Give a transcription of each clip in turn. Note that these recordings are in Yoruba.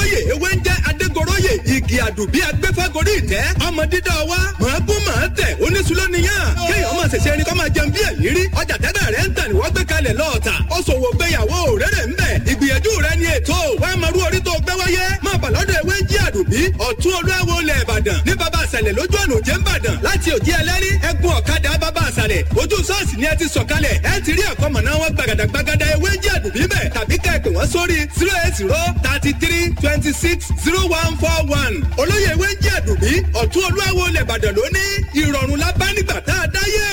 olóyè ewé ń jẹ́ adégoróyè igi àdùbí agbẹ́fẹ́gorí ìtẹ́ ọmọ dídá wa màágún màá tẹ̀ oníṣúlónìyàn kéèyàn máa ṣẹ̀ṣẹ̀ ẹni kọ́ máa jẹun bí èyí rí ọjà tẹ́tẹ́ rẹ̀ ń tà ní wọ́n gbé kalẹ̀ lọ́ọ̀tà ó ṣòwò gbéyàwó rere ń bẹ̀ ìgbìyànjú rẹ̀ ni ètò wàá máa rú orí tó gbé wáyé máa bà lọ́dọ̀ ewé ń jí àdùbí ọ̀tún olúwo lẹ̀ ìbàdàn ní baba àṣàlẹ̀ lójú ọ̀nà òjé ń bàdàn láti òjì ẹlẹ́rí ẹkùn ọ̀kadà baba àṣàlẹ̀ ojú sọ́ọ̀sì ni ẹ ti sọ̀kalẹ̀ ẹ ti rí àkọ́mọ̀ná wọn gbàgàdàgbàgàdà ewé ń jí àdùbí bẹ̀ tàbí ká ẹ pè wọ́n sórí zero eight zero thirty three twenty six zero one four one olóyè ewé ń jí àdùbí ọ̀tún olúwo lẹ̀ ìbàdàn lónìí ìrọ̀rùn la bá nígbà tá a dáyé.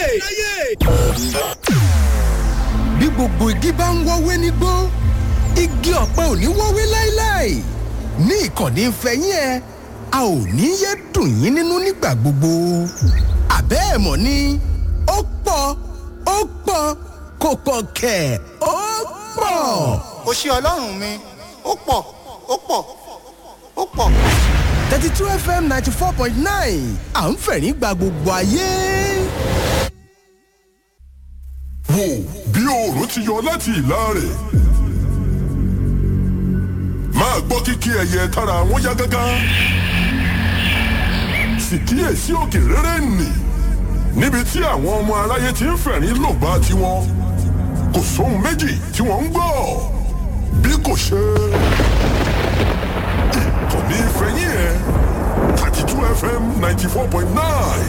bí gbogbo igi bá ń wọ́wé nígbó igi ọ̀pẹ ò ní wọ́wé láéláé ní ìkànnì ìfẹ́yín ẹ a ò ní yé dùn yín nínú nígbà gbogbo àbẹ́ ẹ̀ mọ̀ ni ó pọ̀ ó pọ̀ kò pọ̀ kẹ̀ ó pọ̀. ó ṣe ọlọ́run mi ó pọ̀ ó pọ̀ ó pọ̀. thirty two fm ninety four point nine à ń fẹ̀rín gba gbogbo ayé. wò bí oòrùn ti yọ láti ìlà rẹ̀ máa gbọ́ kíkí ẹyẹ tára wọn yá gágá sì kíyèsí òkè rere nì níbi tí àwọn ọmọ aráyé ti ń fẹ̀rín lògbà tiwọn kò sóhun méjì tí wọ́n ń gbọ́ bí kò ṣe ìkànnì ìfẹ̀yìn ẹ̀ thirty two fm ninety four point nine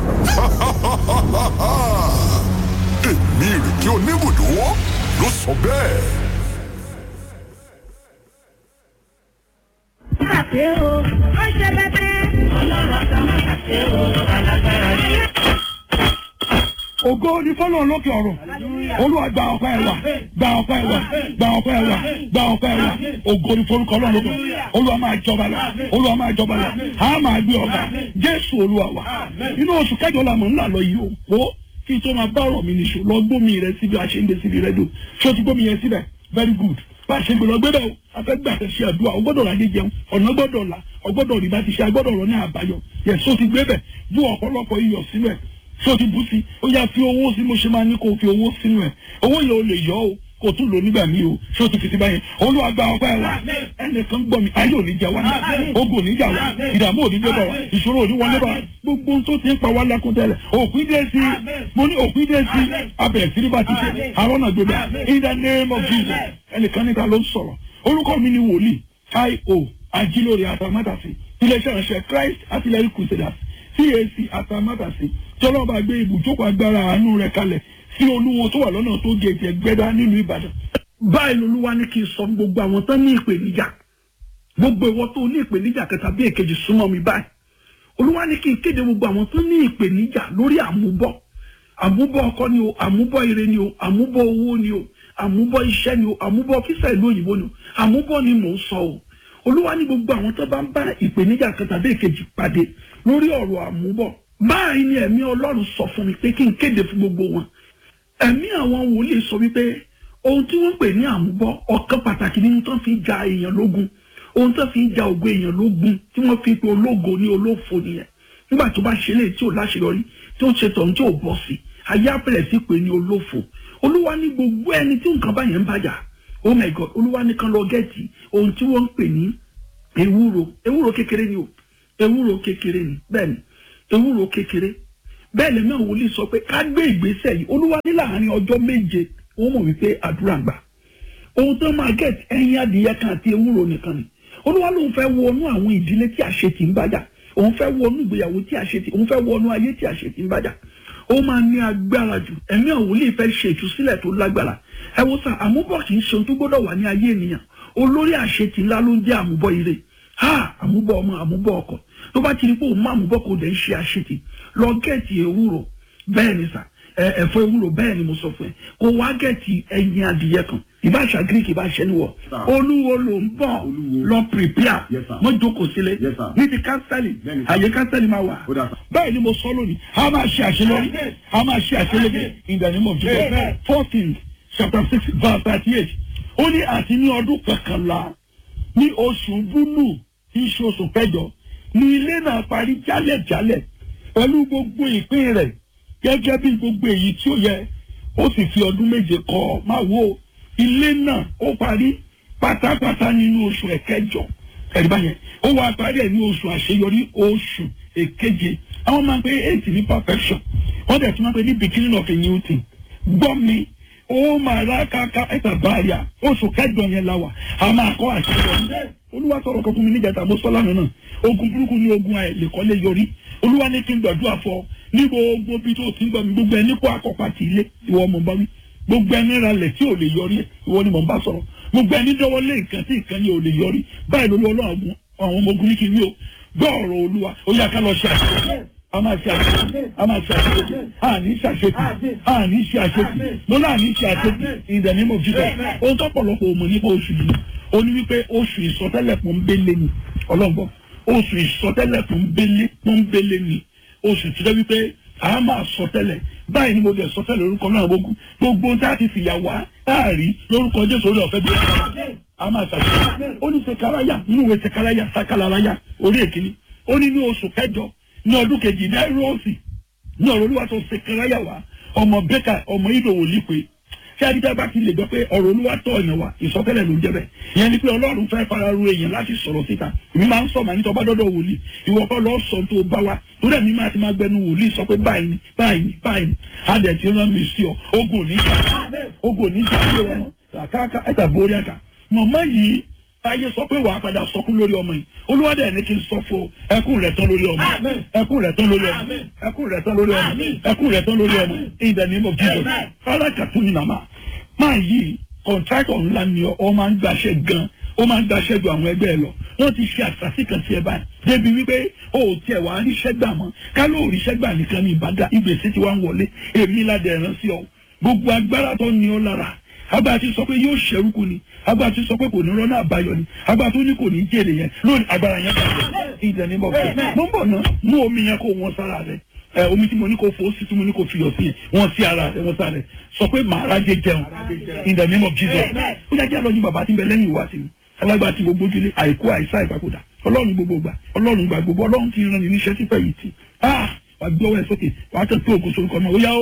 èmi ìrèké oníbùdó ló sọ bẹ́ẹ̀. Àṣé o, ó ṣe bẹ́tẹ́. Ọlọ́run àtàwọn àṣé o, alágbára ni. ògo ni fọlọ́n lókè ọ̀run olúwa gba ọpẹ́ ẹ̀ wá gba ọpẹ́ ẹ̀ wá gba ọpẹ́ ẹ̀ wá gba ọpẹ́ ẹ̀ wá ògo ni forúkọ ọlọ́run lókè olúwa máa jọba lọ olúwa máa jọba lọ a máa gbé ọba jésù olúwa wa inú oṣù kẹjọ la mọ̀ ńlá lọ yìí o kó kí n tó máa bá ọ̀rọ̀ mi nìṣó lọ gbómi rẹ síbi àṣeyńdé síbi rẹ dùn ṣé o ti gbómi yẹn síbẹ̀ very good bá a ṣe gbé lọ gbé bẹ́ẹ̀ o afẹ́gbà tẹ̀ ṣe àdúrà o gbọ́dọ̀ láyé jẹun ọ̀nà gbọ́dọ̀ là o gbọ́dọ̀ rí bá ti ṣe agbọ́dọ̀ rọ ní àbáyọ yẹ so ti gbé bẹ̀ bú ọ̀pọ̀lọpọ̀ iyọ̀ sínú ẹ̀ so ti bú sí ó yá fi owó sí mo ṣe máa ní kó o fi owó sínú ẹ̀ owó yẹn o lè yọ o kò tún lò nígbà míì o ṣé o ti fi ti báyẹn olúwa gba ọpẹ́ ẹ wá ẹnìkan gbọ́ mi ayé òní jà wá ogun òní jà wá ìdààmú òní dé bá wa ìṣòro òní wọlé bá wa gbogbo ohun tó ti ń pa wá lákún tẹ́lẹ̀ òpin dé sí mo ní òpin dé sí abẹ̀rẹ̀ sí ní bá ti ṣe àwọn náà gbégbá in the name of jesus ẹnìkan níta ló ń sọ̀rọ̀ orúkọ mi ni wòlíì io ajílórí àtàmátàsí iléeṣẹ́ ìránṣẹ́ christ artillery crusaders cac àtàmátàsí tọ́lọ́ba gbé ibùjókòó agbára àánú rẹ̀ kalẹ̀ sí olúwo tó wà lọ́nà tó gègé gbẹ́dá nílùú ìbàdàn. báyìí lolúwa ní kí n sọ fún gbogbo àwọn tán ní ìpèníjà gbogbo ìwọ tó ní ìpèníjà kẹta bí èkejì súnmọ́ mi báyìí olúwa ní kí n kéde gbogbo àwọn tó ní ìpèníjà lórí àmúbọ̀ àmúbọ̀ ọkọ ni o àmúbọ̀ ire ni o àmúbọ̀ owó ni o àmúbọ̀ iṣẹ́ ni o àmúbọ̀ fífẹ́ ìlú òyìnbó ni o àmúbọ̀ ni mò ń sọ o olúwa ní gbogbo àwọn tó bá ń bá ìpèníjà kẹta bí èkejì pàdé lórí ọ̀rọ̀ àmúbọ̀ báyìí ni ẹ̀mí ọlọ́run sọ fún mi pé kí n kéde fún gbogbo wọn ẹ̀mí àwọn wòlíì sọ wípé ohun tí wọ́n pè ní àmúbọ̀ ọ̀kan pàtàkì nínú tó fi ja èèyàn lógun ohun tó fi ja ògo èèyàn lógun tí wọ́n fi pe ológo ní olófo nìyẹn nígbà tó bá ṣe lè tí ò láṣeyọrí tí ó ṣe tọ̀hún tí ò bọ́ sí ayé àpẹẹrẹ sí pé ní olófo olúwa ní gbogbo ẹni tí nǹkan báyẹn ń bàjá oh my god olúwa ní kan lọ gẹ́ẹ̀tì ohun tí wọ́n ń pè ní ewúro ewúro kékeré ni o ewúro kékeré ni bẹ́ẹ̀ ni ewúro kékeré bẹ́ẹ̀ lẹ́mí àwọn wòlíì sọ pé ká gbé ìgbésẹ̀ yìí olúwa ní láàrin ọjọ́ méje wọ́n mọ̀ wípé àdúrà ń gbà ohun tó máa gẹ̀ẹ́tì ẹyin adìyẹ kan àti ewúro nìkan ni olúwa lòun fẹ́ wọnú àwọn ìdílé tí àṣetì ń bàjá òun fẹ́ wọnú ìgbéyàwó tí àṣetì òun fẹ́ wọnú ayé tí àṣetì ń bàjá ó máa ní agbára jù ẹ̀mí àwọn wòlíì fẹ́ ṣe ìtúsílẹ̀ tó lágbára ẹ wo sà àmúbọ̀ kì í ṣe ohun tó gbọ́dọ̀ wà ní ayé ènìyàn olórí àṣetì ńlá ló ń jẹ́ àmúbọ̀ ire ha àmúbọ̀ ọmọ àmúbọ̀ ọkọ tó bá ti rí pé òun má àmúbọ̀ kò dẹ̀ ń ṣe àṣetì lọ gẹ̀ẹ́tì ewúro bẹ́ẹ̀ ni sà ẹ̀fọ́ ewúro bẹ́ẹ̀ ni mo sọ fún ẹ kó wá gẹ̀ẹ́tì ẹyin adìyẹ kan ìbáṣà greek ìbáṣẹ níwọ̀ olúwo ló ń bọ̀ lọ prepare mo jókòó sílẹ̀ ní ti kánsẹ́lì àyè kánsẹ́lì máa wà bẹ́ẹ̀ ni mo sọ lónìí a máa ṣe àṣeyọrí a máa ṣe àṣeyọrí in the name of Jesus fourteen chapter six verse thirty eight ó ní àti ní ọdún kọkànlá ní oṣù búlù tí í ṣe oṣù kẹjọ ní ilé náà parí jálẹ̀jálẹ̀ pẹ̀lú gbogbo ìpín rẹ̀ gẹ́gẹ́ bí gbogbo èyí tí ó yẹ ó sì fi ọdún méje kọ́ ọ máa wo ilé náà ó parí pátápátá nínú oṣù ẹ̀kẹjọ ẹ̀rí báyẹn ó wá parí ẹ̀ ní oṣù àṣeyọrí oṣù èkeje àwọn máa ń pe eight ní perfection wọ́n dẹ̀ tún máa ń pe ní beginning of a new thing gbọ́ mi ó máa rà káká ẹ̀ta báyà oṣù kẹjọ yẹn la wà a máa kọ́ àṣeyọrí olúwa sọ̀rọ̀ kan fún mi níjàtà mo sọ lánàá náà ogun burúkú ní ogun àìlèkọ́lé yọrí olúwa ní kí n gbàdúrà fọ ní gbogbo bí tó ti ń gbọ́ mi gbogbo ẹni kó akọ́pá ti ilé ìwọ ọmọ bá wí gbogbo ẹni ralẹ̀ tí ò lè yọrí ìwọ ni mò ń bá sọ̀rọ̀ gbogbo ẹni dọ́wọ́ lé nǹkan tí nǹkan yẹn ò lè yọrí báyìí lórí ọlọ́run àwọn ọmọ ogun ní kí n rí o gbọ́ ọ̀rọ̀ olúwa ó yá ká lọ ṣe àṣeyọrí a máa ṣe àṣeyọrí a máa ṣe àṣeyọrí a ní ṣe àṣeyọrí a ní ṣe àṣeyọrí mo náà ní ṣe àṣeyọrí in the name of Jesus ohun tó pọ̀lọpọ̀ òmò nípa oṣù yìí ó ní wípé oṣù ìsọtẹ́lẹ̀ pọ́nbélé ni ọlọ́gbọ́n oṣù ìsọtẹ́lẹ̀ pọ́nbélé pọ́nbélé ni oṣù tí wọ́n wípé a máa sọtẹ́lẹ̀ báyìí ni mo lè sọtẹ́lẹ̀ lórúkọ náà gbogbo gbogbo tá a ti fìyà wá láàrí lórúkọ Jésù orí ọ̀fẹ́ bí a máa ṣàṣeyọrí ó ní sekaraya nínú ìwé sekaraya sakalaraya orí èkìní ó ní ní oṣù kẹjọ ní ọdún kejì ní ẹrọ́ọ̀sì ní ọ̀rọ̀ olúwa tó sekaraya wá ọmọ bẹ́kà ọmọ ìdòwò lípe ṣé adídá bá ti lè gbọ́ pé ọ̀rọ̀ olúwa tọ̀ ọ̀yàn wa ìsọtẹ́lẹ̀ ló ń jẹ́ bẹ́ẹ̀ ìyẹn ni pé ọlọ́run fẹ́ fara ru èèyàn láti sọ̀rọ̀ síta èmi máa ń sọ màá ní tọ́ba dọ́dọ̀ wòlíì ìwọ kọ́ lọ́ọ́ sọ tó bá wa torí ẹ̀mí máa ti máa gbẹnu wòlíì sọ pé báyìí ni báyìí ni báyìí ni adẹ̀ ti rán mi sí ọ ogun òní jà ogun òní jà sí ọmọ kàkà ẹ̀ta borí àkà mọ̀mọ́ yìí táyé sọ pé wàá padà sọkún lórí ọmọ yìí olúwadẹ ẹni kí n sọ fún ẹkún rẹ tán lórí ọmọ ẹkún rẹ tán lórí ọmọ ẹkún rẹ tán lórí ọmọ ẹkún rẹ tán lórí ọmọ in the name of Jesus alákàtún ni màmá máa yí kọ̀ǹtrákọ̀ ńlá ni ọ máa ń gbàṣẹ gan ó máa ń gbàṣẹ ju àwọn ẹgbẹ́ ẹ lọ wọ́n ti ṣe àṣàṣì kan sí ẹ báyìí débi wípé o ò tiẹ̀ wá ríṣẹ́ gbà mọ́ ká ló ríṣẹ́ gbà nìkan ní ìbàdàn ìgbésí ti wá ń wọlé èmi ládẹ̀ ẹ̀rán sí ọ gbogbo agbára tó ní ọ lára agbára ti sọ pé yóò ṣẹrúkú ni agbára ti sọ pé kò ní rọ́nà àbáyọ ni agbára tó ní kò ní jèrè yẹn lónìí agbára yẹn bàjẹ́ ìdẹ̀ ní bọ̀ fẹ́ mo ń bọ̀ ná mú omi yẹn kó wọn sára rẹ ẹ omi tí mo ní kó fò ó sí tí mo ní kó fiyọ̀ sí wọn sí ara rẹ wọn sára rẹ sọ pé màá rájẹ jẹun in the name of Jesus ó yà jẹ́ àlọ́ ní bàbá tí ń bẹ lẹ́yìn ìwà sí mi alágbá tí gbogbo ojúlé àìkú àìsá ìpapòdà ọlọ́run gbogbo gbà ọlọ́run gbà gbogbo ọlọ́run ti rán ni níṣẹ́ tí fẹ́ yìí ti ah wà gbé ọwọ́ ẹ̀ sókè wà á tẹ̀ pé ògùn sorúkọ náà ó yá ó.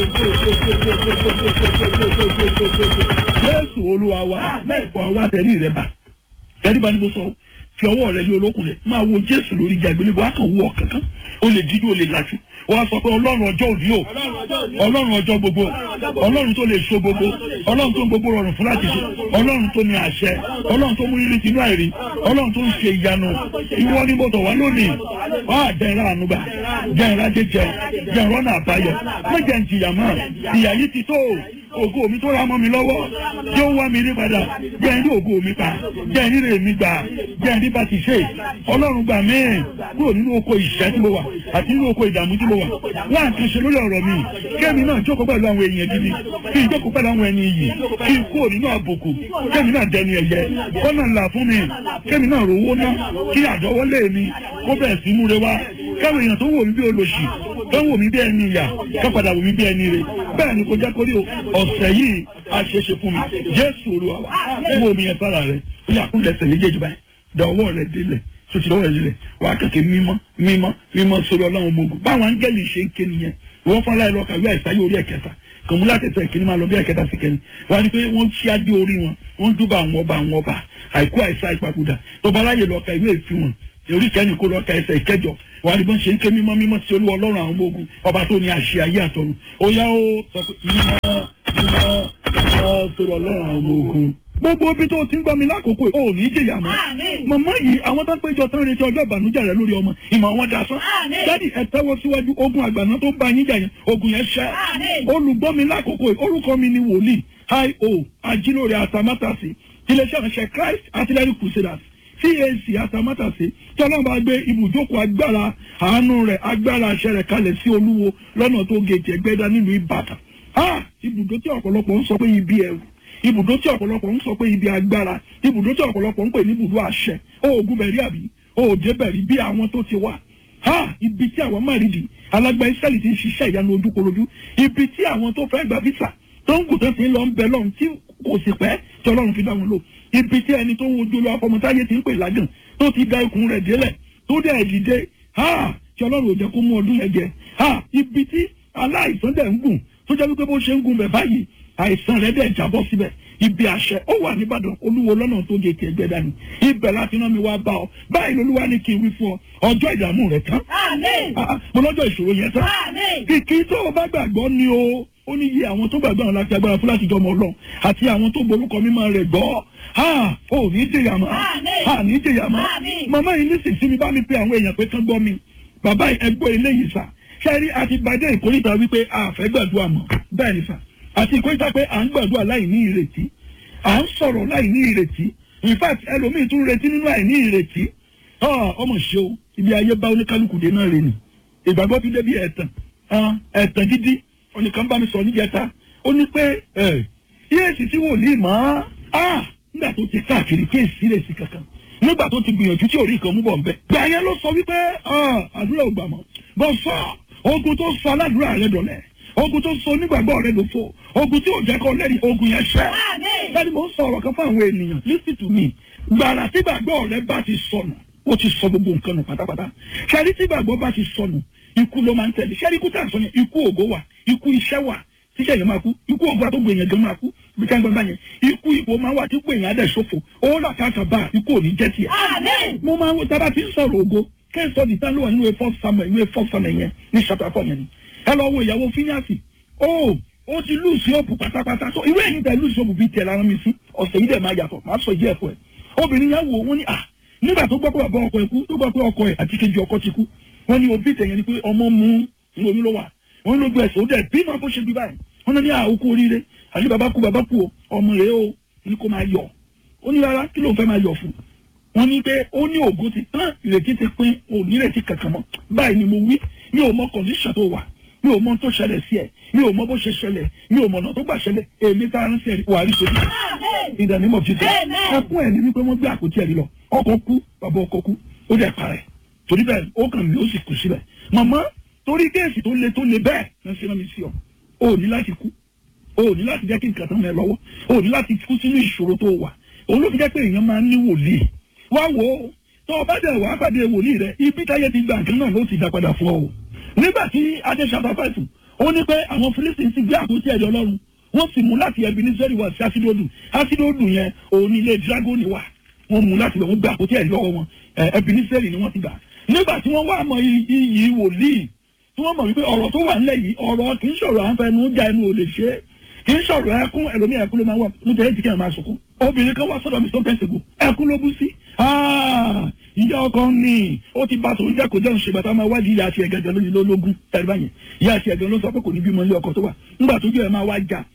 Jésù olúwa wa wà wá tẹ̀lé rẹ̀ bá tẹ̀lé bá ní bó sọ fi ọwọ́ rẹ̀ lé olókùn rẹ̀ máa wo Jésù lórí ìjà ìgbélébó á kàn wú ọ kankan ó lè dídú ó lè lajú wọ́n á sọ pé ọlọ́run ọjọ́ òní o ọlọ́run ọjọ́ gbogbo ọlọ́run tó lè so gbogbo ọlọ́run tó ń gbogbo rọrùn fún láti ṣe ọlọ́run tó ní àṣẹ ọlọ́run tó mú rírí tinú àìrí ọlọ́run tó ń ṣe ìyanu ìwọ ni mo tọ̀ wá lónìí wọ́n á jẹ́ ìrà ànúgbà jẹ́ ìrà jẹjẹ jẹ́ ìrọ́nà àbáyọ méjẹ̀ ń jìyà mọ́ ìyà yìí ti tó ògo mi tó ra mọ́ mi lọ́wọ́ yóò wá mi rí padà jẹ́ ní ògo mi pa jẹ́ ní rè mi gbà jẹ́ ní bá ti ṣe ọlọ́run gbà mí kúrò nínú oko ìṣẹ́ tí mo wà àti nínú oko ìdààmú tí mo wà wá nǹkan ṣe lórí ọ̀rọ̀ mi kẹ́mi náà jókòó pẹ̀lú àwọn èèyàn gidi kí n jókòó pẹ̀lú àwọn ẹni iyì kí n kúrò nínú àbùkù kẹ́mi náà dẹni ẹ̀yẹ kọ́nà ńlá fún mi kẹ́mi náà rówó ná kí àdọ́wọ́lé mi kó bẹ̀rẹ̀ sí múre wá káwọn èèyàn tó wò mí bí olóṣì tó wò mí bí ẹni ìyà ká padà wò mí bí ẹni rè bẹ́ẹ̀ ni kò jẹ́ kórí ọ̀sẹ̀ yìí a ṣe ṣe fún mi jésù olúwa wa mú omi yẹn sára rẹ ó yà kúndẹ̀ ẹsẹ̀ méjèèjì báyìí da ọwọ́ rẹ délẹ̀ tó ti lọ́wọ́ rẹ délẹ̀ wà á kẹ̀kẹ́ mímọ́ mímọ́ mímọ́ sórí ọlọ́run ọmọ ogun báwọn áńgẹ́lì ṣe ń ké nìyẹn wọ́n fọ́n láì lọ́ọ́ kàwé àìsàn yóò rí ẹ̀kẹta kòmúlá tẹ̀sẹ̀ ìkíní máa lọ bí ẹ̀kẹta sí kẹrin wọ́n á ní pé wọ́n ṣí adé orí wọn wọ́n dúbà àwọn ọba àwọn ọba àìkú àìsàn ìpapòdà tó bá láyè lọ́ọ́ ka ìwé ìfi wọn orí kẹ́ni kó lọ́ọ́ ka ẹsẹ̀ ìkẹjọ wàá ní bọ́n ṣe ń ké mímọ́ mímọ́ sí olúwa ọlọ́run àwọn ọmọ ogun ọba tó ní àṣẹ ayé àtọ̀run ó yá ó sọ pé mímọ́ mímọ́ mímọ́ sọ̀rọ̀ ọlọ́run àwọn ọmọ ogun. gbogbo ibi tó ti ń gbọ́ mi lákòókò ò ní jìyà mọ́. màmá yìí àwọn tó ń péjọ tán retí ọjọ́ ìbànújẹ́ rẹ lórí ọmọ ìmọ̀ wọn da sán. dádì ẹ tẹ́wọ́ síwájú ogun àgbàná tó ń bá yín jà yẹn ogun yẹn ṣẹ́. olùgbọ́ mi lákòókò orúkọ mi ni wòlíì io ajílóore àtàmátàsí iléeṣẹ́ ìránṣẹ́ Christ Artillery Crusaders cac atamátàsé tí ọlọ́run bá gbé ibùjókòó agbára àánú rẹ̀ agbára àṣẹ rẹ̀ kalẹ̀ sí olúwo lọ́nà tó gèjì ẹgbẹ́dá nílùú ìbàdàn ibùdó tí ọ̀pọ̀lọpọ̀ ń sọ pé ibi ẹ̀rù ibùdó tí ọ̀pọ̀lọpọ̀ ń sọ pé ibi agbára ibùdó tí ọ̀pọ̀lọpọ̀ ń pè ní ibùdó àṣẹ oògùn bẹ̀rí àbí òòjẹ́ bẹ̀rí bí àwọn tó ti wà ibi tí àwọn márìdì alágbá israẹli ti ń ṣiṣẹ́ ìyanu ojúkorojú ibi tí àwọn tó fẹ́ gba visa tó ń kù tó ti ń lọ ń bẹ lọ́run tí kò sì pẹ́ tí ọlọ́run fi dá wọn lò ibi tí ẹni tó ń wojú lọ afọmọtáyé ti ń pè lágàn tó ti da ikùn rẹ̀ délẹ̀ tó dẹ̀ dìde ha tí ọlọ́run ò jẹ́ kó mú ọdún yẹn jẹ ha ibi tí aláìsàn dẹ̀ ń gùn tó jẹ́ wípé bó ṣe ń gun bẹ̀ báyìí àìsàn rẹ̀ dẹ̀ jábọ́ síbẹ̀ ibi àṣẹ ó wà nìbàdàn olúwo lọ́nà tó gé tiẹ̀ gbẹ dání ibẹ̀ láti rán mi wá bá ọ báyìí lolúwa ní kí n wí fún ọ ọjọ́ ìdààmú rẹ tán Àmín. Ah, ah, mo lọ́jọ́ ìṣòro yẹn tán Àmín. kìkì tó o bá gbàgbọ́ ni o ó ní iye àwọn tó gbàgbọ́ àwọn láti agbára fún láti jọmọ ọlọ́run àti àwọn tó borúkọ mímọ́ rẹ̀ gbọ́ ha ò ní jẹyà mọ́ Àmín. ha ní jẹyà mọ́ Àmín. màmá yìí ní sìsí mi bá mi pe àwọn èèyàn pé kán gbọ́ mi bàbá yìí ẹgbọ́ eléyìí sà ṣẹ́rí àti gbadé ìkórìtà wípé a fẹ́ gbàdúrà mọ́ bẹ́ẹ̀ ni sà àti ìkórìtà pé à ń gbàdúrà láì ní ìrètí à ń sọ̀rọ̀ láì ní ìrètí in fact ẹlòmíì tún retí nínú àìní ìrètí Ah, ọmọ ṣe o ibi ayé bá oníkálukú dé náà rè ni ìgbàgbọ́ ti débi ẹ̀tàn Ah, ẹ̀tàn gidi oníkan bá mi sọ níjẹta ó ní pé ẹ̀ yéèsì tí wòlíì mọ́ á nígbà tó ti káàkiri kí èsì lè sí kankan nígbà tó ti gbìyànjú tí orí kan mú bọ̀ nbẹ. gbà yẹn ló sọ wípé ah, àdúrà ò gbà mọ́ bọ́ sọ ogun tó sọ aládùúrà rẹ dọ̀lẹ́ ogun tó sọ onígbàgbọ́ rẹ lófo ogun tí ò jẹ́ kó lẹ́rìí ogun yẹn ṣẹ́. Àmín. bẹ́ẹ̀ni mo ń sọ ọ̀rọ̀ kan fún àwọn ènìyàn listen to me gbàrà tí gbàgbọ́ rẹ bá ti sọnù ó ti sọ gbogbo nǹkan nù pátápátá ṣẹ́rí tí gbàgbọ́ bá ti sọnù ikú ló máa ń tẹ̀lé ṣẹ́rí ikú tà ń sọ yẹn ikú ògo wà ikú iṣẹ́ wà tíṣẹ́ yẹn máa kú ikú ògo àtọ́gbò èèyàn gan máa kú bí ká ń gbọ́n bá yẹn ikú ipò máa wà tí kú èèyàn á dẹ̀ ṣòfò ó là káàkà bá ikú ò ní jẹ́ tiẹ̀. Àmín. mo máa ń wo tábà tí ń sọ̀rọ̀ ògo kẹ́sọ̀ ní tán ló wà nínú efọ́ samuel nínú efọ́ samuel yẹn ní chapter four yẹn ni ẹ lọ wo ìyàwó fíníàsì ó ó ti lùsì òpù pátápátá so ìwé ẹ̀yìn tẹ lùsì òpù bíi tẹ̀ lára mi sí ọ̀sẹ̀ yìí dẹ̀ máa yàtọ̀ máa sọ ìdí ẹ̀fọ́ ẹ̀ obìnrin yẹn wò wọ́n ní à nígbà tó gbọ́ pé bàbá ọkọ ẹ̀ kú tó gbọ́ pé ọkọ ẹ̀ àti kejì ọkọ ti kú wọ́n ní òbí tẹ̀yẹn ni pé ọmọ mú ní omi ló wà wọ́n lójú ẹsẹ̀ ó dẹ̀ bí máa bó ṣe bí báyìí wọ́n ní àókù oríire àti bàbá kú bàbá kú o ọmọ rẹ̀ o ní kó máa yọ̀ ó ní rárá kí ló ń fẹ́ máa yọ̀ fún wọ́n ní pé ó ní ògo ti tán ìrètí ti pín òní ìrètí kankan mọ́ báyìí ni mo wí mi ò mọ kọ̀ǹdíṣàn tó wà mi ò mọ tó ṣẹlẹ̀ sí ẹ̀ mi ò mọ bó ṣe ṣẹlẹ̀ mi ò mọ ọ̀nà tó gbà ṣẹlẹ̀ èmi tá a ń sẹ́yìn wà á rí sódì Àmín. ìdánimọ̀ jíjẹ Amen. ẹkún ẹ̀ ní wípé wọ́n gbé àpótí ẹ̀rí lọ ọkọ̀ kú bàbá ọkọ̀ kú ó dẹ̀ parẹ́ torí bẹ́ẹ̀ ó kàn mí ó sì kù síbẹ̀ màmá torí kéèsì tó le tó le bẹ́ẹ̀ ló ṣe rán mi sí ọ o ò ní láti kú o ò ní láti jẹ́ kí nǹkan tán mẹ́ lọ́wọ́ o ò ní láti kú sínú ìṣòro tó wà òun ló fi jẹ́ pé èèyàn máa ń ní wòlíì wá wò ó tó o bá dẹ̀ wá pàdé wòlíì rẹ ibi táyé ti gbà nǹkan náà ló ti dá padà fún ọ o nígbà tí adé ṣàbá fàìfù ó ní pé àwọn Fílísítì ti gbé àpótí ẹ̀rí Ọlọ́run wọ́n sì mú láti ẹbí ní sẹ́rí wá sí ásídóòdù ásídóòdù yẹn òun ní ilé dragoni wà wọ́n mú láti bẹ̀ wọ́n gbé àpótí ẹ̀rí lọ́wọ́ wọn ẹbí ní sẹ́rí ni wọ́n ti gbà nígbà tí wọ́n wá mọ iyì wòlíì tí wọ́n mọ̀ wípé ọ̀rọ̀ tó wà nílẹ̀ yìí ọ̀rọ̀ kì í sọ̀rọ̀ àǹfẹ̀ẹ́nu já ẹnu ò lè ṣe é kì í sọ̀rọ̀ ẹkún ẹlòmíì ẹkún ló máa wà nítorí èjì kẹ́hìn máa sunkún obìnrin kan wá sọ́dọ̀ mi sọ́kẹ́ ṣègùn ẹkún ló bú sí. ìyá ọkọ ni ó ti bá tòun jẹ́ kó jẹun ṣègbà tá a máa wádìí ìyá àti ẹ̀gẹ̀gẹ̀ lórí lólógún ẹ̀rí báyẹn ìyá àti ẹ̀gẹ̀ ló sọ pé kò ní bímọ ilé ọkọ tó wà nígbà tó jẹ́ ẹ̀ máa wá jà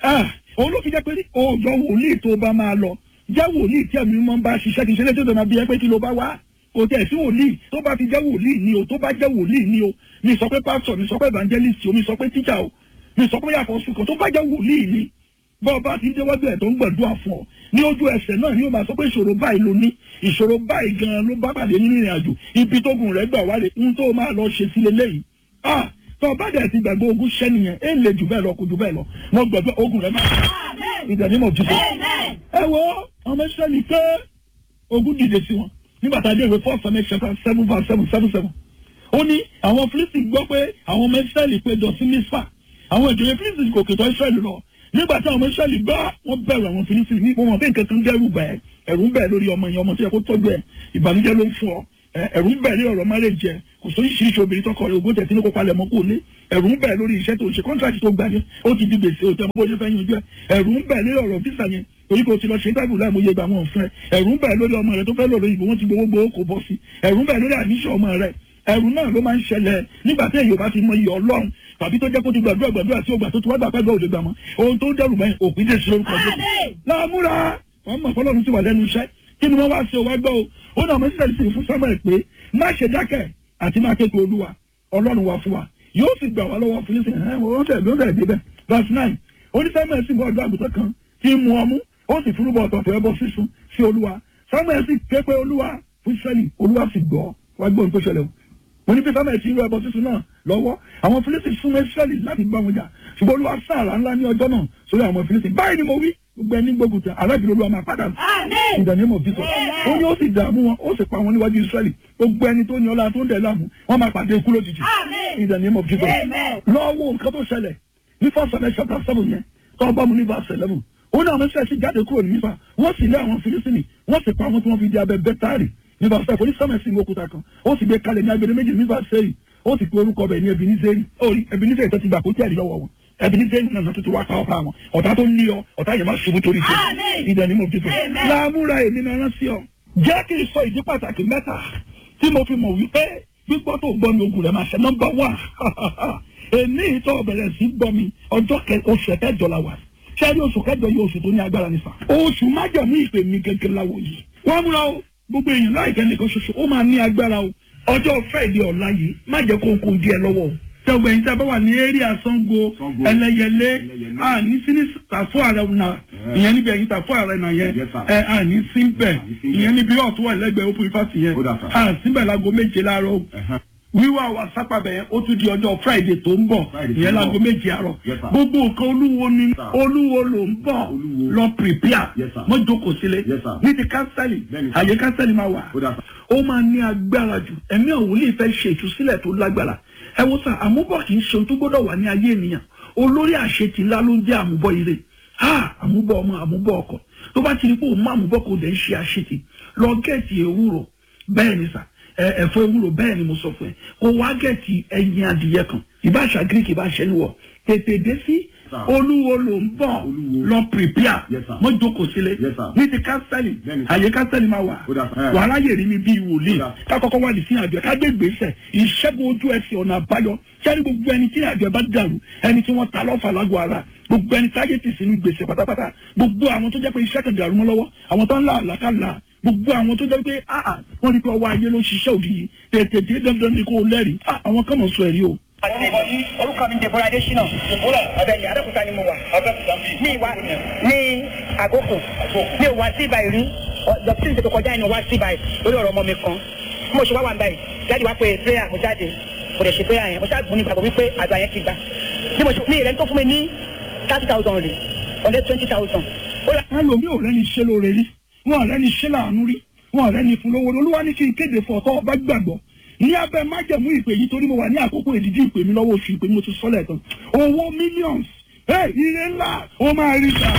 òun ló fi jẹ́ pé òòjọ́ wòlíì tó bá máa lọ jẹ́ wòlíì tí ẹ̀mí mọ́ bá ṣiṣẹ́ kì í ṣe létí tó máa bí ẹ pé kí ló bá wá kò tẹ̀ sí wòlíì tó bá fi jẹ́ wòlíì ni o tó bá jẹ́ wòlíì ni o mi sọ pé pásítọ̀ mi sọ pé evangelist o mi sọ pé teacher o mi sọ pé yàtọ̀ sùkọ̀ tó bá jẹ́ wòlíì ni bọ́ọ̀ bá ti déwájú ẹ̀ tó ń gbàdúrà fún ọ ní ojú ẹsẹ̀ náà ni ó máa sọ pé ìṣòro báyìí ló ní ìṣòro báyìí gan-an ló bá pàdé nínú ìrìn àjò ibi tó gùn rẹ̀ gbà wálé ń tó máa lọ ṣe sílé lẹ́yìn ah tó bá dẹ̀ ti gbàgbé ogun ṣẹ́ nìyẹn ẹ̀ lè jù bẹ́ẹ̀ lọ kò jù bẹ́ẹ̀ lọ mo gbàgbé ogun rẹ̀ máa ìdánimọ̀ jù bẹ́ẹ̀. ẹ wo ọmọ ìṣẹ́ni pé ogun dìde sí wọn nígbà tá a dé ìwé four seven chapter seven verse seven seven seven ó ní àwọn Fílísítì gbọ́ pé àwọn ọmọ ìṣẹ́lì péjọ sí Mísípà àwọn ìjòyè Fílísítì kò kìtọ́ ìṣẹ́lì lọ nígbà tí àwọn ọmọ ìṣẹ́lì gbọ́ wọ́n bẹ̀rù àwọn Fílísítì ní wọn bí nǹkan kan dẹ́rù bẹ̀ ẹ̀rù ń bẹ̀ lórí ọmọ yẹn ọmọ tó yẹ kó tọ́jú ẹ̀ ìbànújẹ́ ló ń fún ọ ẹ̀rù ń bẹ̀ lórí ọ̀rọ̀ márèjẹ kò sóyún ṣíṣe obìnrin tọkọ rẹ̀ ogún tẹ̀sí ní kó palẹ̀ mọ́ kó lé ẹ̀rù ń bẹ̀ lórí iṣẹ́ tó ṣe kọ́ńtàkì tó gbà yẹn ó ti di gbèsè òtẹ́ bó ṣe fẹ́ yanjú ẹ̀ ẹ̀rù ń bẹ̀ lórí ọ̀rọ̀ físà yẹn torí kò ti lọ ṣe tábìlì láì mọye gbà wọn fún ẹ ẹ̀rù ń bẹ̀ lórí ọmọ rẹ tó fẹ́ lọ lóyìnbó wọn ti gbowó gbowó kò bọ́ sí ẹ̀rù ń bẹ̀ lórí àníṣe ọmọ rẹ ẹ̀rù náà ló máa ń ṣẹlẹ̀ nígbà tí èyí bá ti mọ iyọ̀ ọlọ́run tàbí tó jẹ́ kó ti gbàdúrà gbàdúrà tí ó gbà tó ti wá gbà pẹ́gbẹ́ òde gbà mọ́ ohun tó dẹrù báyìí òpin dé sí lórúkọ jẹ́ láàmúra wọn mọ̀ fọlọ́run ti wà lẹ́nu iṣẹ́ kí ni wọ́n wá sí o wá gbọ́ o ó náà mọ̀ sílẹ̀ sí fún Samuel pé má ṣe dákẹ́ àti má képe olúwa ọlọ́run wà fún wa yóò sì gbà wá lọ́wọ́ fún ìsìn ẹ̀ wọ́n tẹ̀ ló tẹ̀ débẹ̀ verse nine oní Samuel sì bọ́ ọ̀dọ́ àgùntàn kan tí ń mu ọmú ó sì fúrúbọ̀ ọ̀tọ̀ọ̀tọ̀ ẹbọ sísun sí olúwa Samuel sì képe olúwa fún Ísírẹ́lì olúwa sì gbọ́ wá gbọ́ ohun tó ṣẹlẹ̀ o mo ní pé Samuel ti ń rú ẹbọ sísun náà lọ́wọ́ àwọn Fílísítì súnmọ́ Ísírẹ́lì láti bá wọn jà ṣùgbọ́n olúwa sáàrà ńlá ní ọjọ́ náà sórí àwọn Fílísítì báyìí ni mo wí gbogbo ẹni gbógun tẹ alábìrì olúwa máa padà ìdánimọ̀ bí sọ ó ní ó sì dààmú wọn ó sì pa wọn níwájú Ísírẹ́lì gbogbo ẹni tó ní ọlá tó ń dẹ̀ láàmú wọn máa pàdé ikú lójijì ìdánimọ̀ bí sọ lọ́wọ́ nǹkan tó ṣẹlẹ̀ ní first seven chapter seven yẹn tó bá mu ní verse eleven ó ní àwọn ṣẹ́ẹ̀ṣì jáde kúrò ní mífà wọ́n sì lé àwọn filisini wọ́n sì pa àwọn tí wọ́n fi di abẹ bẹ́tárì nígbà fẹ́ forí sọ́mẹ̀sì ní òkúta kan ó sì gbé kalẹ̀ ní agbede méjì mífà sẹ́yìn ó sì pe orúkọ bẹ̀ ní ebinizeri orí ebinizeri tó ti gbà kó tí ẹ̀rí lọ́wọ́ wọn ebinizeri náà tó ti wá pa ọ̀pá wọn ọ̀tá tó ń lé ọ ọ̀tá yẹn máa ṣubú torí tiẹ̀ ìdẹ̀ ni mo fi tó láàmúra èmi náà rán sí ọ jẹ́ kí n sọ ìdí pàtàkì mẹ́ta tí mo fi mọ̀ wípé gbígbọ́ tó gbọ́ mi ogun rẹ̀ máa ṣe nọ́mbà wà èmi ìtọ́ bẹ̀rẹ̀ sí gbọ́ mi ọjọ́ oṣù kẹjọ la wà sẹ́rí oṣù kẹjọ yìí oṣù tó ní agbára nípa oṣù májọ̀mú ìpè mi gẹ́gẹ́ láwo yìí wọ́n múra o gbogbo èèyàn láìpẹ́ nìkan ṣoṣo ó máa ní agbára o ọjọ́ fẹ́ẹ̀dì ọ̀la yìí má jẹ́ kó kó díẹ̀ lọ́wọ́ o tẹ̀gbẹ́ yìí tẹ́ bá wà ní area Ṣàngó ẹlẹ́yẹlé àní sí ní tàfó ààrẹ náà ìyẹn níbi ẹ̀yìn tàfó ààrẹ náà yẹn ẹ àní sí bẹ̀ ìyẹn níbi ọ̀tún wà lẹ́gbẹ̀ẹ́ open ifásitì yẹn àsìbẹ̀ láago méje láàárọ̀ wíwá wa sápàbẹ̀ yẹn ó tún di ọjọ́ friday tó ń bọ̀ ìyẹn láago méje àárọ̀ gbogbo nǹkan olúwo ni olúwo ló ń bọ̀ lọ prepare mọ́ jókòó sílé ní ti kánsẹ́lì àyè kánsẹ́lì máa wà ó máa ní agbára jù ẹ̀mí òwúlì fẹ́ ṣe ìtúsílẹ̀ tó lágbára ẹ wo sà àmúbọ̀ kì í ṣe ohun tó gbọ́dọ̀ wà ní ayé ènìyàn olórí àṣetì ńlá ló ń jẹ́ àmúbọ̀ ire ha àmúbọ̀ ọmọ àmúbọ̀ ọkọ tó bá ti rí pé òun má àmúbọ̀ kò dẹ̀ ń ṣe àṣetì lọ gẹ̀ẹ́tì ewúro bẹ́ẹ̀ ni sà ẹ̀fọ́ ewúro bẹ́ẹ̀ ni mo sọ fún ẹ kó wá gẹ̀ẹ́tì ẹyin adìyẹ kan ìbáṣà greek ìbáṣẹ níwọ̀ tètè dé sí olúwo ló ń bọ̀ lọ prepare mo jókòó sílé ní ti kánsẹ́lì àyè kánsẹ́lì máa wà wàhálà yèrè mi bíi wòlíì kákọ́kọ́ wà ní sí àjọ ká gbé gbèsè ìṣẹ́gun ojú ẹsẹ̀ ọ̀nà àbáyọ sẹ́ni gbogbo ẹni tí àjọ bá dàrú ẹni tí wọ́n ta lọ́fà lágọ̀ọ́ ara gbogbo ẹni táyé ti sínú gbèsè pátápátá gbogbo àwọn tó jẹ́ pé iṣẹ́ kan dàrú mọ́ lọ́wọ́ àwọn tó ń là àlàkàlà gbogbo àwọn tó jẹ́ pé ah wọ́n ní pé ọwọ́ ayé ló ṣiṣẹ́ òdì yìí tètè dé dandan ni kò lẹ́rìí ah àwọn kan mọ̀ sọ ẹ̀rí o orúkọ mi dèbò adésínà ọbẹ̀ ní abẹ́kúta ni mo wà ní ìwà ní àgókò ní ìwà sí ibà ìrí dọ̀tí ìṣètò kọjá ìnù wá sí ibà lórí ọ̀rọ̀ ọmọ mi kan bí mo ṣe wá wà ń báyìí jáde wá pé prayer mo jáde mo dẹ̀ ṣe prayer yẹn mo ṣáà gbọ́n ní ìgbàgbọ́ wípé àgbà yẹn ti gbà bí mo ṣe ní ìrẹ́ni tó fún mi ní thirty thousand rè ọ̀dẹ́ twenty thousand. ẹlòmíì ò rẹ́ni ṣe lóore rí wọn ò rẹ́ni ṣe láàánú rí wọn ò rẹ́ni fún lówó olúwa ní kí n kéde fún ọ̀tọ́ ọba gbàgbọ́ ní abẹ́ májẹ̀mú ìpè yìí torí mo wà ní àkókò ìdíjí ìpè mi lọ́wọ́ oṣù ìpè mi mo ti sọ́lẹ̀ tán owó millions ire ńlá ó máa rí ta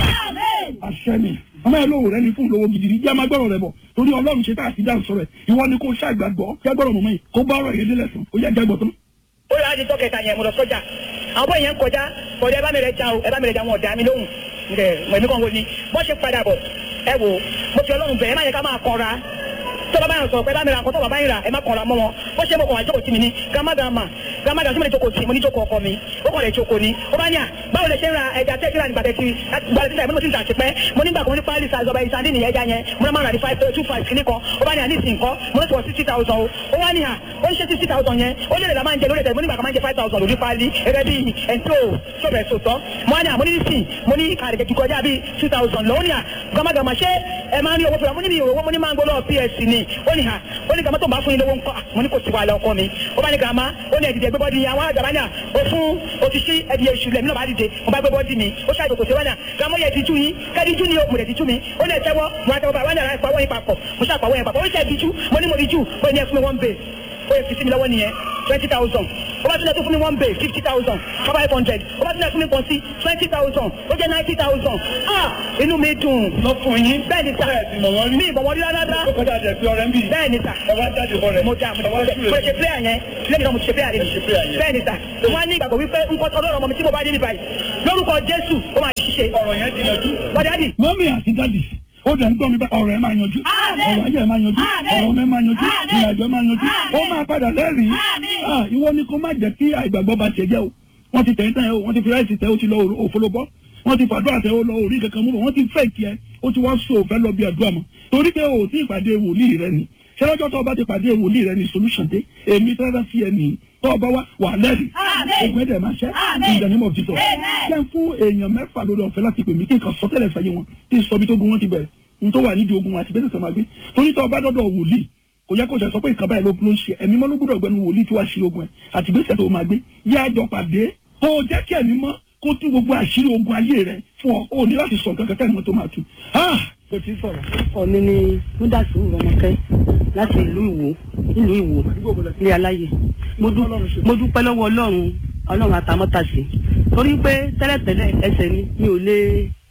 àṣẹ mi ọmọ ẹ lóhùn rẹ ní fún ìlówó gidi ní jẹ́ máa gbọ́rọ̀ rẹ bọ̀ torí ọlọ́run ṣe tá a ti dáhùn sọ̀rọ̀ ẹ̀ ìwọ ni kò ṣàgbàgbọ́ jágbọ́rọ̀ mọ̀mọ́ yìí kó bá ọ̀rọ̀ yẹn délẹ̀ sùn ó yá jágbọ́ tán. ó yà á di tọ́kẹ̀ta yẹn mo lọ sọ́jà àwọn bóyá yẹn ń kọjá kọjá ẹ bá mi rẹ ja o ẹ bá mi rẹ ja wọn ọ̀dà mi lóhùn ǹjẹ́ mọ̀ èmi kàn wò ni bọ́ ṣe padà bọ̀ ẹ wò mo fi ọlọ́run bẹ̀ ẹ má yẹ ká máa kọra tó bàbá yẹn sọ pé bá mi ra nǹkan tó bàbá yẹn rà ẹ má kàn ra mọ́ wọn ó ṣe mo kàn wá jókòó tì mí ní gàmá gàmá gàmá gàmá tí mo lè jókòó tì mo ní jókòó ọkọ mi ó kàn lè jókòó ni ó bá ní à báwo lè ṣe ń ra ẹja tẹ́ kíra nígbà tẹ́tí gbàdé títà ìmúlò tí ń tà sí pẹ́ mo nígbà kan ní pálí sàzọba ìsàndí nìyẹn ẹja yẹn mo náà máa rà ní five two five kìíní kan ó bá ní à ní ìsìn kan mo ní sọ sixty thousand o ó wá ní à ó ń ṣe sixty thousand yẹn ó lè lè la máa ń jẹ lórí ẹ̀tẹ̀ mo nígbà kan máa ń jẹ five thousand lórí pálí ẹgbẹ́ bíi ẹ̀ńtó sọ̀bẹ̀ sọ̀tọ̀ mo wá ní à mo ní nísìn mo ní àrẹ̀kẹ̀ kíkọ ọjà bíi two thousand lọ ó ní à gàmágàmá ṣé ẹ máa ń rí owó fúnra mo ní mi owó mo ní máa ń gbọ́ lọ́wọ́ ps ni ó ní à ó ní gàmá tó ń bá fún yín lówó ńkọ́ mo ní kò sí wàhálà ọkọ mi ó bá ní gàmá ó ní ẹ̀dìdẹ̀ gbé bọ́dì àwọn àgbà ní à ó fún òtítí ẹ̀dì èṣù lẹ̀ mí náà bá dìde mo bá gbé bọ́dì mi ó ṣàìkò kò sí wánà gàmá yẹ ti tú yín kẹ́ẹ̀dì jú ni o mo lè ti tú mi ó ní ẹ̀tẹ́wọ́ mo àtẹwọ́ bá wánà ìpàwọ́ yín papọ̀ mo ṣàpàwọ́ yín papọ̀ ó ní ṣe ìdíjú mo ní mo di jù ó ní ẹ fún mi one base ó yẹ fi sí mi lọ́wọ́ nìyẹn twenty thousand ó bá tún lẹ tó fún mi one bay fifty thousand five hundred ó bá tún lẹ fún mi pọ̀ sí twenty thousand ó jẹ́ ninety thousand ah inú mi dùn. lọ fún yín. bẹ́ẹ̀ ni sà mi ìbọn wọn rí rárá. ó kọjá jẹ pé ọ̀rẹ́ ń bì. bẹ́ẹ̀ ni sà. ẹ wá jáde bọ rẹ. mo dà mo dà mo dà ṣe prayer yẹn lẹ́yìn náà mo ṣe prayer yẹn. bẹ́ẹ̀ ni sà wọ́n á ní ìgbàgbọ́ wípé nǹkan ọlọ́run ọmọ mi tí mo bá dé níbàyí lórúkọ jésù ó máa ṣiṣẹ́. ọ̀rọ̀ yẹn ti yanjú. bọ́dá dì. mọ́mí àti dádì ó dẹ̀ ń gbọ́ mi bá ọ̀rọ̀ ẹ̀ máa yanjú ọ̀rọ̀ ayé ẹ̀ máa yanjú ọ̀rọ̀ ọmọ ẹ̀ máa yanjú ìrìnàjò ẹ̀ máa yanjú ó máa padà lẹ́rìí ìwọ ni kó má jẹ́ kí àìgbàgbọ́ bá tiẹ̀ jẹ́ o wọ́n ti tẹ̀yìn tẹ̀yìn o wọ́n ti fi ráìsì tẹ̀ o ti lọ òfolobọ́ wọ́n ti fàdúrà tẹ̀ o lọ orí kankan mú bọ̀ wọ́n ti fẹ́ kí ẹ ó ti wá so òfẹ́ lọ bí àdúrà mọ́ torí pé o ti ìpàdé wòlíì rẹ ni ṣé lọ́jọ́ tó o bá ti pàdé wòlíì rẹ ni solution dé èmi tẹ́lẹ̀ sí ẹ nìyí tó o bá wá wà lẹ́rìí ogun ẹ̀dẹ̀ máa ṣẹ́ ìdánimọ̀ títọ̀ jẹ́ fún èèyàn mẹ́fà lórí ọ̀fẹ́ láti pè mí kí n kàn sọ́tẹ̀lẹ̀ fẹ́ yé wọn kí n sọ bí tó gun wọn ti bẹ̀rẹ̀ n tó wà nídìí ogun àti bẹ́sẹ̀ sọ ma gbé torí tó o bá dọ́dọ̀ wòlíì kò yẹ kó ṣe sọ pé nǹkan báyìí ló ló ń ṣe ẹ̀mí mọ́ ló gbọ́dọ̀ gbẹnu wòlíì tí wàá ṣe ogun ẹ̀ àti bẹ́sẹ̀ tó o máa gbé yá àjọ pàdé kó o jẹ́ kí ẹ̀mí mọ́ kó tú gbogbo àṣírí ogun ayé rẹ fún ọ o ní láti sọ nǹkan kẹ́kẹ́ ìmọ̀ tó máa tu. kò tí ì sọ̀rọ̀. ọkọ mi ni múdàsí rọmọkẹ láti ìlú ìwò ìlú ìwò ní aláyè mo dúpẹ́ lọ́wọ́ ọlọ́run ọlọ́run àtàmọ́tàṣe torí pé tẹ́lẹ̀tẹ́lẹ̀ ẹsẹ̀ mi mi ò lè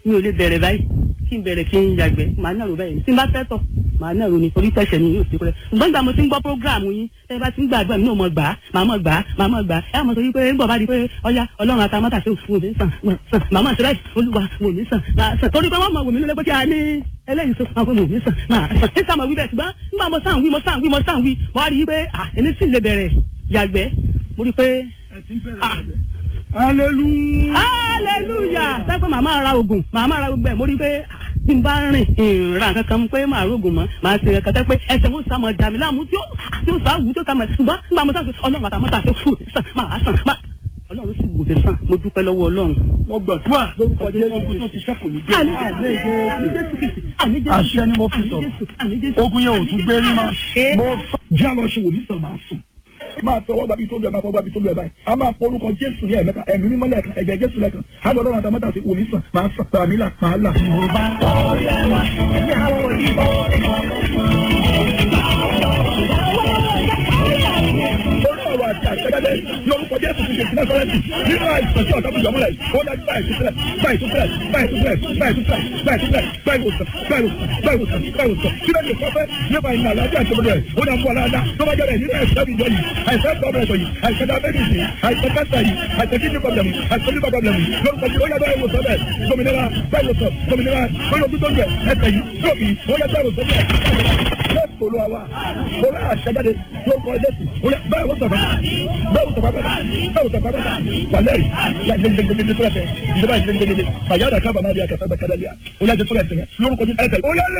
mi ò lè bẹ̀rẹ̀ báyìí kí n bẹ̀rẹ̀ kí n yàgbẹ́ màá nàró báyìí tí n bá fẹ́ tọ̀ màá nàró ni torí tẹ̀sẹ̀ mi yóò ṣe kúrẹ́ ṣùgbọ́n ìgbà mo ti ń gbọ́ prógráàmù yín tẹ́ bá ti ń gbàgbọ́ mi náà mọ̀ gbà á màá mọ̀ gbà á màá mọ̀ gbà á ẹ̀ mọ̀ sọ wípé ńgbọ̀ bá di pé ọya ọlọ́run àtàmọ́tà ṣe wò mí sàn sàn màmá ṣe báyìí olúwa wò mí sàn máa sàn torí pé wọ́n mọ̀ wò mí lólé pé kí a ní eléyìí tó máa wò mí sàn máa sàn ní sàmọ̀ wí bẹ́ẹ̀ ṣùgbọ́n nígbà mo sàn wí mo sàn wí mo sàn wí mo wá rí i pé à èmi sì lè bẹ̀rẹ̀ yàgbẹ́ mo rí i pé ah hallelujah. hallelujah sẹ́kọ̀ màmá ra oògùn màmá ra gbogbo ẹ̀ mo rí i pé ah, bí n bá rìn ìrìnra kankan pé màá rògùn mọ́ màá ṣe kankan pé ẹsẹ̀ mo sàmọ̀ dà mí láàmú tí ó tí ó sàwù tí ó sàmọ̀ ṣùgbọ́n nígbà mo sàmọ̀ ọlọ́run àtàmọ́tà tó fún mi sàn máa sàn máa ọlọ́run sì wò mí sàn mo dúpẹ́ lọ́wọ́ ọlọ́run. mo gbàdúrà lórúkọ jésù ogun tó ti ṣẹ́kù ní Àmín jésù. Jésù. Àmín Jésù. àṣẹ ni mo fi Àmín sọ̀rọ̀ Jésù. Àmín Jésù. ogun yẹn ò tún gbé rí máa mo sọ já lọ ṣe wòlíì sàn máa sùn máa tọwọ́ gbàbí tó lu ẹ̀ máa fọwọ́ gbàbí tó lu ẹ̀ báyìí a máa forúkọ jésù ní ẹ̀mẹ́ta ẹ̀mí mímọ́ lẹ́ẹ̀kan ẹ̀jẹ̀ jésù lẹ́ẹ̀kan á lọ lọ́rùn àtàmọ́tà sí wòlíì sàn máa sàn tàmí là máa là. Orí ọ̀rọ̀ àti àṣẹjáde lórúkọ Jésù ti ṣe ìpínlẹ̀ Sọ́rẹ́tì nínú àìsàn tí ọ̀tá bùjọ́ mọ́lẹ̀ ó dájú báyìí tó fẹ́rẹ̀ báyìí tó fẹ́rẹ̀ báyìí tó fẹ́rẹ̀ báyìí tó fẹ́rẹ̀ báyìí tó fẹ́rẹ̀ báyìí wò sàn báyìí wò sàn báyìí wò sàn báyìí wò sàn kí ló dé sọ́fẹ́ nípa ìrìn àlàáfíà tó bẹ̀rẹ̀ ó dà fún ọ̀làdá tó bá jẹ́rẹ̀ nínú àìsàn ìjọ yìí àìsàn gọ́ọ̀mẹ̀ntì yìí àìsàn diabetes yìí àìsàn cancer yìí àìsàn kidney problem yìí àìsàn liver problem yìí lórúkọ yìí ó yẹ báyìí wò sàn bẹ́ẹ̀ gómìnira báyìí wò sàn gómìnira báyìí wò tó ń jẹ ẹsẹ̀ yìí lóbi ó yẹ báyìí wò sàn bẹ́ẹ̀ jésù olúwa wa olú àṣẹjáde lórúkọ jésù olú báyìí wò sàn bẹ́ẹ̀ báyìí wò sàn bẹ́ẹ̀ báyìí wò sàn bẹ́ẹ̀ wàlẹ́rì yàgbẹ́gbẹ́gbẹ́gbẹ́ tó rẹ̀ ìjọba ìgbẹ́gbẹ́gbẹ́ fàyàdà kábà máa bí akẹ́fẹ́ bẹ́ẹ̀ kẹ́lẹ́lẹ́yà ó yà jẹ́ tó rẹ̀ sẹ́yìn lórúkọ jésù ẹ̀sẹ̀ ó yẹ lé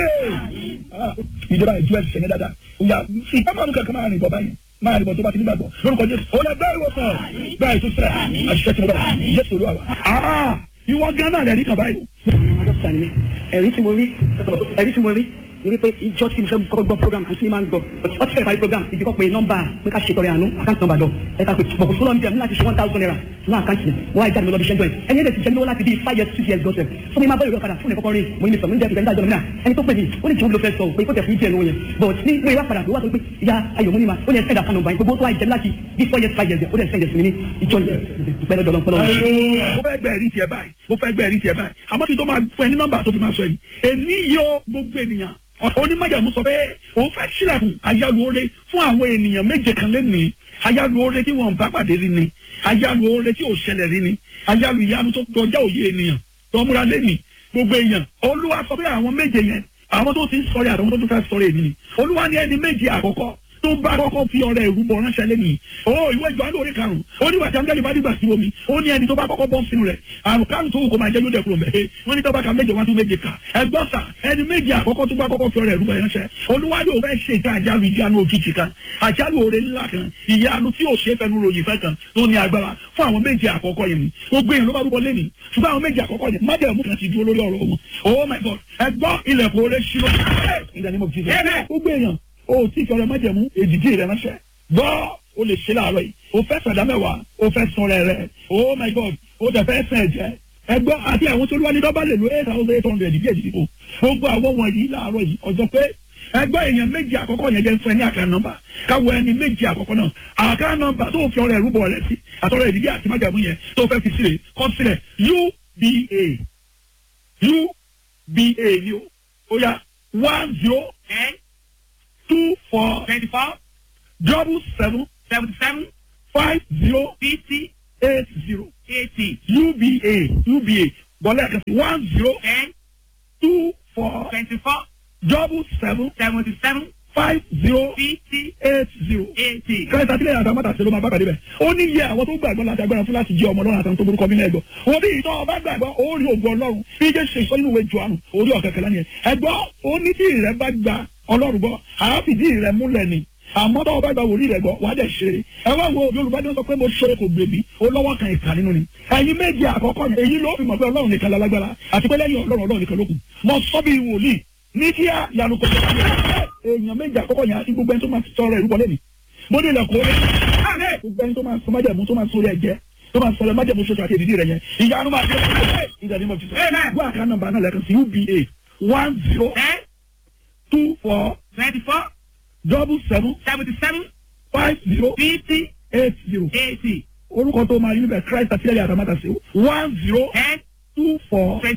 ìjọba ìjú ẹ̀sẹ̀ sẹ́yìn dáadáa ó yà ìpamọ́ kankan máa rìn bọ̀ báyìí máa rìn bọ̀ tó bá ti nígbàgbọ́ lórúkọ jésù ó yà bẹ́ẹ̀ wò sàn bẹ́ẹ̀ tó sẹ́yà àṣìṣe tí mo bá jésù olúwa wa. ìwọ gánà rẹ̀ ní kàn báyìí. dókítà ni mí ẹ̀rí tí mo rí ẹ̀rí tí mo rí ni wípé ìjọ tí mo fẹ́ kọ́kọ́ gbọ́ program àti ní máa ń gbọ́ ọtí fẹ́ẹ́ parí program ìdíkọ́ pé nọ́mbà pé ká ṣètọrẹ àánú àkáǹtì nọ́mbà lọ ẹ̀ka pé bọ̀kù sọ́lọ́ ní tẹ̀mú láti ṣe one thousand naira ní àkáǹtì mi wọ́n á jáde mi lọ́bi ṣẹ́jọ́ ẹ̀ ẹni ẹ̀dẹ̀ ti jẹ́ mi lọ́wọ́ láti bí five years six years gọ́sẹ̀ fún mi máa bọ́ ìrọ̀ kadà fún mi kọ́kọ́ rí mo ní mi sọ mi ń jẹ́ ìgbà ìdájọ́ mi náà ẹni tó pè mí ó ní jẹun ló fẹ́ sọ pé kó tẹ̀ fún ìjẹ́ lówó yẹn but ní mo ìwà padà wá sọ pé ìyá ayọ̀ mo ní ma ó ní ẹ̀sẹ̀ ìdàkan nọ́mbà yẹn gbogbo tó wà jẹ́ láti bí four years five years ó dẹ̀ sẹ́yìn sí mi ní ìjọ yẹn pẹ̀lú ọ̀dọ̀ ọ̀pọ̀lọpọ̀ mo fẹ́ gbẹ́ ẹ̀rí tiẹ̀ báyìí mo fẹ́ gbẹ́ ẹ̀rí tiẹ̀ báyìí àmọ́ kí n tó máa fún ẹ ní nọ́mbà tó fi máa sọ yìí èmi yóò gbogbo ènìyàn onímọ̀jàmú sọ pé òun fẹ́ sílẹ̀kùn àyálù oore fún àwọn ènìyàn méje kan lẹ́nìí àyálù oore tí wọ́n bá pàdé rí ni àyálù oore tí ò ṣẹlẹ̀ rí ni àyálù ìyanu tó kọjá òye ènìyàn tó múra lẹ́nìí gbogbo èèyàn olúwa sọ pé àwọn méje yẹn àwọn tó ti ń sọ̀rọ̀ àtàwọn tó tún fẹ́ sọ̀rọ̀ èmi ni olúwa ní ẹni méje àkọ́kọ́ tó bá kọ́kọ́ fi ọ̀rẹ́ ìrúbọ ránṣẹ́ lẹ́nu o ìwé ìjọ alóore karùn-ún ó ní wàtí angẹ́lì bá dìgbà sí omi ó ní ẹni tó bá kọ́kọ́ bọ́ sínú rẹ̀ àrùn karùn-ún tó wù kó máa jẹ́ lóde kúrò mẹ́ẹ̀ wọ́n ní tọ́ba ka méje wá tún méje kà ẹgbọ́n sà ẹni méje àkọ́kọ́ tó bá kọ́kọ́ fi ọ̀rẹ́ ìrúbọ ránṣẹ́ olúwa yóò fẹ́ ṣe ìta àjálù ìjánu òjijì kan àjálù oore ńlá kan ìyanu tí yóò ṣe fẹnu ròyìn fẹ́ kan tó ní agbára fún àwọn méje àkọ́kọ́ yẹn ni gbogbo èèyàn ló bá rúbọ lẹ́nu ṣùgbọ́n àwọn méje àkọ́kọ́ yẹn májèmú kan ti dúró lórí ọ̀rọ̀ wọn oh my god ẹgbọ́n ilẹ̀kùn oore ṣílọ́ ìdánimọ̀ jíjẹ gbogbo èèyàn o tí ìfẹ́ rẹ májẹ̀mú èdìdí rẹ ránṣẹ́ gbọ́ o lè ṣe láàárọ̀ yìí o fẹ́ sàdá mẹ́wàá o fẹ́ sun rẹ̀ rẹ̀ oh my god o tẹ̀ fẹ́ sẹ̀ jẹ́ ẹgbọ́ àti àwọn tó lúwa ní dọ́bà lè lo eight thousand eight hundred ìdí èdìdí o gbogbo àwọn wọ̀nyí láàárọ̀ yìí ọjọ́ pé ẹgbọ́ èèyàn méjì àkọ́kọ́ yẹn jẹ́ fún ẹ ní àká nọ́mbà káwọ ẹni méjì àkọ́kọ́ náà àká nọ́mbà tó fi ọrẹ rúbọ rẹ sí àtọrọ ìdílé àti májàmú yẹn tó fẹ́ fi sílẹ̀ kọ́ sílẹ̀ uba uba ni o ó yá one zero ten two four twenty four double seven seventy seven five zero fifty eight zero eighty uba uba bọ́lá ẹ̀ka sí one zero ten two four twenty four double seven seventy seven five zero fifty eight zero. eighty. kẹta sílẹ̀ yàtọ̀ àmọ́ta ṣe ló máa bá pàdé bẹ̀. ó ní iye àwọn tó gbàgbọ́ láti agbára fún láti jẹ́ ọmọ ọlọ́run àtàwọn tó burúkọ mílẹ̀ ẹ̀gbọ́. wọ́n bí ìtọ́ ọba gbàgbọ́ ó rí ògùn ọlọ́run bí jẹ́ ṣe sọ nínú ìwé Jòhánù orí ọ̀kẹ́kẹ́ lánìyẹn. ẹ̀gbọ́ ó ní tí ìrẹ́ bá gba ọlọ́run gbọ́ àáfìdí ìrẹ́ múlẹ̀ ni àmọ́ tọ́wọ́ bá gba wòlíì rẹ̀ gbọ́ wàá dẹ̀ ṣe é ẹ wá wo yorùbá ní wọ́n sọ pé mo ṣe kò gbèbí ó lọ́wọ́ kan ìkà nínú ni ẹ̀yin méjì àkọ́kọ́ yẹn èyí ló fi mọ̀ pé ọlọ́run nìkan lálágbára àti pé lẹ́yìn ọlọ́run ọlọ́run nìkan ló kù mo sọ bí wòlíì ní kí á yanu kò tó èèyàn méjì àkọ́kọ́ yẹn àti gbogbo ẹni tó máa sọ̀rọ̀ ẹ̀rú wọlé mi mo ní ilẹ̀kùn orí gbogbo ẹni tó máa sọ májẹ̀mú tó máa sọ orí ẹ̀jẹ̀ tó máa sọ̀rọ̀ májẹ̀mú ṣoṣo àti èdìdí rẹ̀ yẹn ìyanu máa dé ìdàdí mo fi sọ gbọ́ àká nọ́mbà náà lẹ́kan sí uba one zero ten two four twenty four double seven seventy seven five zero fifty eight zero eighty orúkọ tó máa yín bẹ̀ Christ àti ẹ̀yà àtàmátà sí one zero ten two four twenty four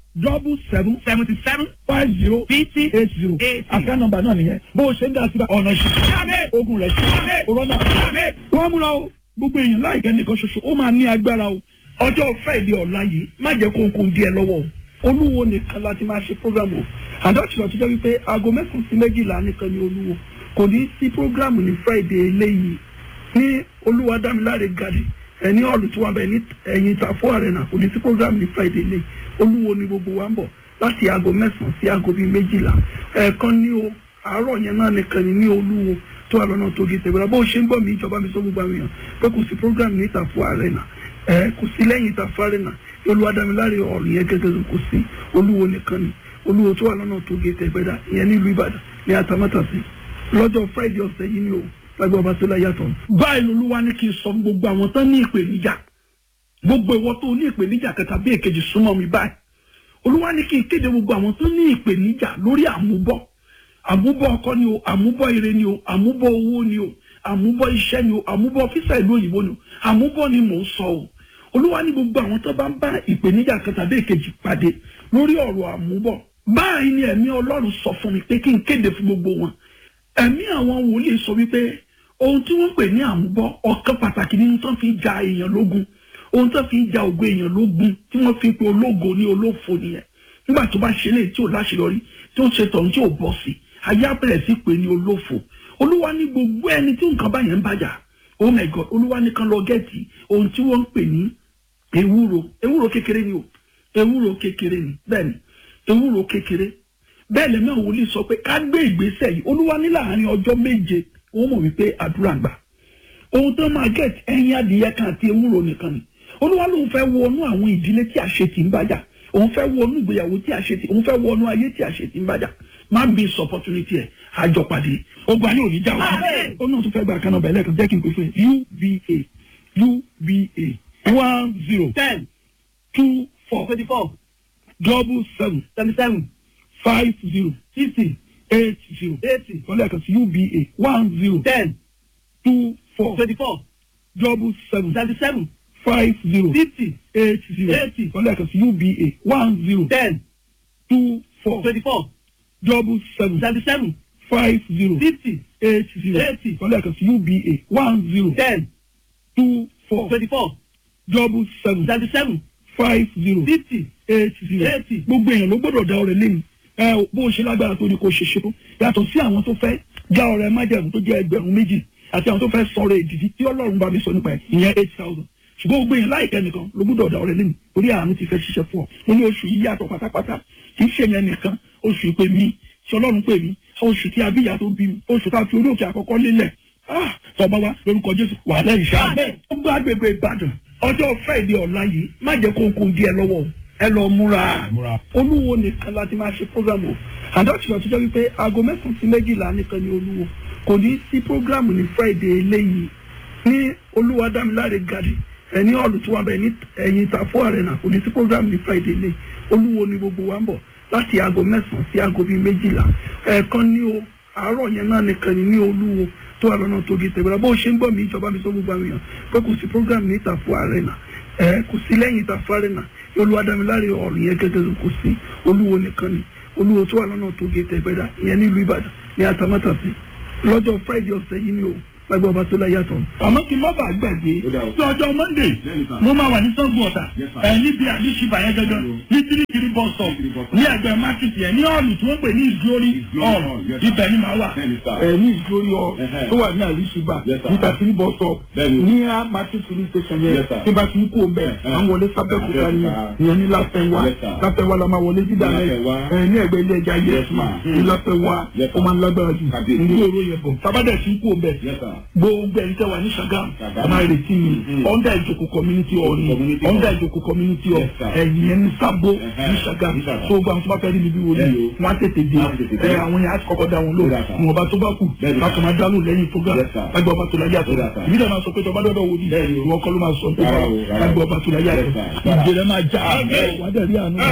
double seven seventy seven five zero fifty eight zero eighty. àká nọ́mbà náà nìyẹn bó o ṣe ń dá síbẹ̀ ọ̀nà ìṣẹ́ ogun rẹ̀ ṣe òrọ́nà wọ́n múra o gbogbo èèyàn láìpẹ́ nìkan ṣoṣo ó máa ní agbára o ọjọ́ friday ọ̀la yìí má jẹ́ kó kó díẹ̀ lọ́wọ́ o olúwo nìkan láti máa ṣe program o àdọ́tìlọ́ tó jẹ́ wípé aago mẹ́sàn-án sí méjìlá nìkan ni olúwo kò ní sí program ní friday eléyìí ní olúwadámiláre gàdí ẹni ọ̀lù tí wọ́n bẹ̀ ní ẹ̀yìn ìtàfọ́ arena kò ní sí program ní friday eléyìí olúwo ni gbogbo wa ń bọ̀ láti aago mẹ́sàn-án sí aago bíi méjìlá ẹ̀ẹ̀kan ní o àárọ̀ yẹn náà nìkan ni ní olúwo tó wà lọ́nà tó gé tẹ̀gbẹ́ra bó ṣe ń gbọ́ mi ìjọba mi sọ gbogbo àwọn èèyàn pé kò sí program ní ìtàfọ́ arena ẹ̀ kò sí lẹ́yìn ìtàfọ́ arena olúwadámiláre ọ̀lù yẹn gẹ́gẹ́ kò sí olúwo nìkan ni olúwo tó wà lọ́nà tó gé tẹ̀gbẹ́ra ìyẹn nílùú ìbàdàn ní atamátàsí lọ́jọ́ friday ọ̀sẹ̀ yìí ni o lágbó ọba tó láyé àtọ̀. báyìí lolúwa ní kí n sọ gbogbo àwọn tán ní ìpèníjà gbogbo ìwọ tó ní ìpèníjà kẹta bí èkejì súnmọ́ mi báyìí olúwa ní kí n kéde gbogbo àwọn tó ní ìpèníjà lórí àmúbọ̀ àmúbọ̀ ọkọ ni o àmúbọ̀ ire ni o àmúbọ̀ owó ni o àmúbọ̀ iṣẹ́ ni o àmúbọ̀ físà ìlú òyìnbó ni o àmúbọ̀ ni mò ń sọ o olúwa ní gbogbo àwọn tó bá ń bá ìpèníjà kẹta bí èkejì pàdé lórí ọ̀rọ̀ àmúbọ̀ báyìí ni ẹ̀mí ọlọ́run sọ fún mi pé kí n kéde fún gbogbo wọn ẹ̀mí àwọn wòlíì sọ wípé ohun tí wọ́n pè ní àmúbọ̀ ọ̀kan pàtàkì nínú tó fi ja èèyàn lógun ohun tó fi ja ògo èèyàn lógun tí wọ́n fi pe ológo ní olófo nìyẹn nígbà tó bá ṣe lè tí ò láṣeyọrí tí ó ṣe tọ̀hún tí ò bọ́ sí ayé abẹ́rẹ́ sí pé ní olófo olúwa ní gbogbo ẹni tí nǹkan báyẹn ń bàjá oh my god olúwa ní kan lọ gẹ́ẹ̀tì ohun tí wọ́n ń pè ní ewúro ewúro kékeré ni o ewúro kékeré ni bẹ́ẹ̀ ni ewúro kékeré bẹ́ẹ̀ lẹ́mọ̀ wòlíì sọ pé ká gbé ìgbésẹ̀ yìí olúwa ní láàrin ọjọ́ méje wọ́n mọ̀ wípé àdúrà gbà ohun tó máa gẹ̀t ẹyin adìyẹ kan àti ewúro nìkan ni olúwa lóun fẹ́ wọnú àwọn ìdílé tí àṣetì ń bàjá òun fẹ́ wọnú ìgbéyàwó tí àṣetì òun fẹ́ wọnú ayé tí àṣetì ń bàjá má miss opportunity ẹ̀ àjọpàdé ogun ayé òní já wa ó náà tún fẹ́ gba àkànnà bẹ̀rẹ̀ kan jẹ́ kí n pè fún ẹ uba uba one zero ten two four twenty four double seven seventy seven five zero fifty eight zero eighty wọ́n lẹ́ẹ̀kan sí uba one zero ten two four twenty four double seven seventy seven five zero fifty eight zero eighty wọ́n lẹ́ẹ̀kan sí uba one zero ten two four twenty four double seven seventy seven five zero fifty eight zero eighty wọ́n lẹ́ẹ̀kan sí uba one zero ten two four twenty four double seven seventy seven five zero fifty eight zero eighty. gbogbo èèyàn ló gbọ́dọ̀ dá ọrẹ lẹ́nu ẹ bó o ṣe lágbára tó ní kó ṣe ṣe tó yàtọ̀ sí àwọn tó fẹ́ dá ọrẹ májẹ̀mú tó jẹ́ ẹgbẹ̀rún méjì àti àwọn tó fẹ́ sọ̀rọ̀ èdìdí tí ọlọ́run bá mi sọ nípa ẹ̀ ìyẹn eight thousand ṣùgbọ́n gbogbo èèyàn láìpẹ́ nìkan ló gbọ́dọ̀ dá ọrẹ lẹ́nu torí àánú ti fẹ́ ṣiṣẹ́ fún ọ mo ní oṣù yìí yàtọ̀ pátápátá kì í ṣe yẹn nìkan oṣù ìpè mi tí ọlọ́run pè mí oṣù tí abíyá tó bí mi oṣù tá a fi orí òkè àkọ́kọ́ lélẹ̀ ah tọba wa lórúkọ jésù wà lẹ́yìn ṣáà ó gbọ́ agbègbè ìbàdàn ọjọ́ friday ọ̀la yìí má jẹ́ kó kó di ẹ lọ́wọ́ ẹ lọ múra olúwo nìkan láti máa ṣe program o àdọ́tìlọ́ tó jẹ́ wípé aago mẹ́sàn-án sí méjìlá nìkan ni olúwo kò ní sí program ní friday eléyìí ní olúwadámiláre gàdí ẹni ọ̀lù tí wọ́n bẹ̀ ní ẹ̀yìn ìtàfọ́ arena kò ní sí program ní friday eléyìí olúwo ni gbogbo wa ń bọ̀ láti aago mẹ́sàn-án sí aago bíi méjìlá ẹ̀ẹ̀kan ní o àárọ̀ yẹn náà nìkan ni ní olúwo tó wà lọ́nà tó gé tẹ̀gbẹ́ra bó ṣe ń gbọ́ mi ìjọba mi sọ gbogbo àwọn èèyàn pé kò sí program ní ìtàfọ́ arena ẹ̀ kò sí lẹ́yìn ìtàfọ́ arena olúwadámiláre ọ̀rùn yẹn gẹ́gẹ́ kò sí olúwo nìkan ni olúwo tó wà lọ́nà tó gé tẹ̀gbẹ́ra ìyẹn nílùú ìbàdàn ní atamátàsí lọ́jọ́ friday ọ̀sẹ̀ yìí ni o lágbó ọba tó láyé àtọ̀. àmọ́ kí n má bàa gbàgbé tí ọjọ́ monday mo máa wà ní sọ́gun ọ̀tà ẹ̀ níbi àdìsíbà yẹn gẹ́gẹ́ ní tìrìtìrì bọ́sọ̀ ní ẹgbẹ́ mákìtì ẹ̀ ní ọ̀lù tí wọ́n pè ní ìgbórí ọ̀rùn ibẹ̀ ni màá wà ẹ̀ ní ìgbórí ọ̀rùn tó wà ní àdìsíbà ní tàtìrì bọ́sọ̀ ní mákìtì police station yẹn tí bá ti ń kó bẹ́ẹ̀ à ń wọlé sábẹ́kúta ni ìyẹn ní láfẹ́wá láfẹ́wá la máa wọlé dídà rẹ̀ ẹ̀ ní ẹgbẹ́ ilé ẹja yẹsùn ní láfẹ́wá ó máa ń lágbára jù ní ìró yẹn bọ̀ sábàdẹ̀ ti ń kó bẹ́ẹ̀ gbogbo ẹni tẹ wà ní sagam ọmọ ìrètí mi under ìjòkó community hall ni under ìjòkó community hall ẹ̀yìn ẹni sábó ní sagam tó gba àwọn tó bá fẹ́ rí mi bí wọlé wọn á tètè dé ẹ àwọn yẹn á kọ́kọ́ dá wọn lò wọn ọba tó bá kù láti máa dánú lẹ́yìn program lágbà ọba tó láyé àtọ̀ ìbí dẹ̀ máa sọ pé tọba dọ́dọ̀ wò ní ìwọ kọ́ ló máa sọ pé lágbà ọba tó láyé àtọ̀ ìjẹ́lẹ̀ máa já wà á dẹ̀ rí àánú